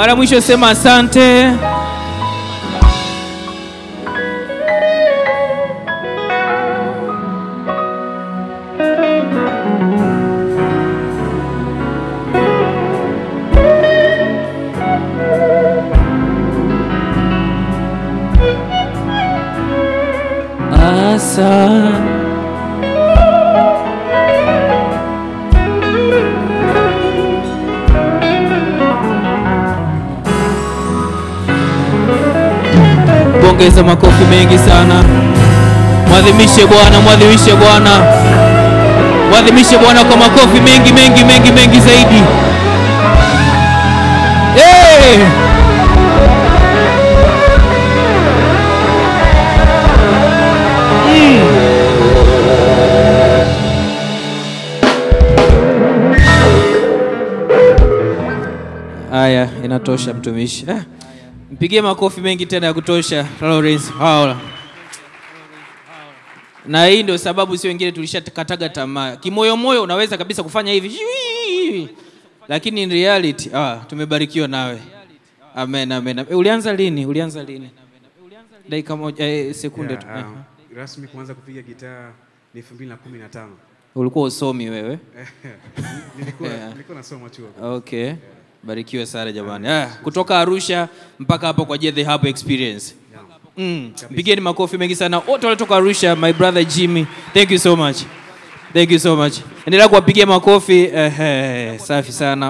Mara mwisho sema asante. Asante. Pongeza makofi mengi sana. Mwadhimishe Bwana, mwadhimishe Bwana, mwadhimishe Bwana kwa makofi mengi mengi mengi mengi zaidi. Hey! Haya, inatosha mtumishi. Ah, Mpigie makofi mengi tena ya kutosha Lawrence Haula. Na hii ndio sababu si wengine tulishakataga tamaa. Kimoyomoyo unaweza kabisa kufanya hivi. Lakini in reality, ah, tumebarikiwa nawe. Amen, amen. amen. Ulianza lini? Ulianza lini? Dakika moja, eh, sekunde tu. Yeah, um, rasmi kuanza kupiga gitaa ni 2015. Ulikuwa usomi wewe? Nilikuwa Yeah. nilikuwa nasoma chuo. Okay. Barikiwe sana jamani. Ah, kutoka Arusha mpaka hapo kwa The Hub Experience. Mm. Pigeni makofi mengi sana wote waliotoka Arusha, my brother Jimmy. Thank you so much. Thank you so much. Endelea kuwapigia makofi. Eh, eh, safi sana.